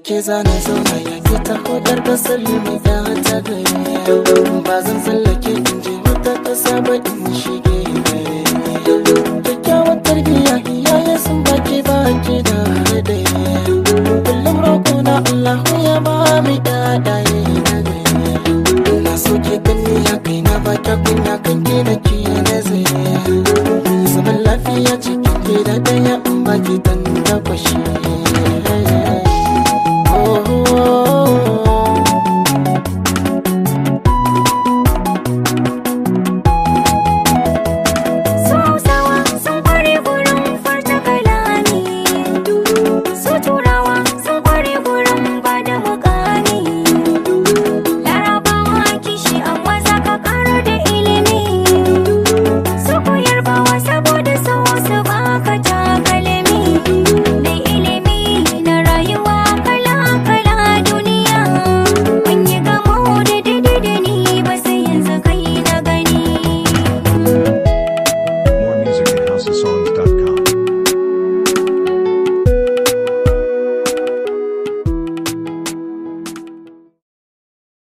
ke zana zauna ya ke ta hodar da sallami da ta gari ba zan tsallake in je wata ƙasa ba in shige kyakkyawar tarbiyya iyaye sun baki baki da haɗe kullum roƙo na Allah ya ba mi ɗaɗaye na gari na so ke gani ya kai na ba ta kunya kan ke da ke nazari zaman lafiya cikin gida ɗaya in baki tan da kwashi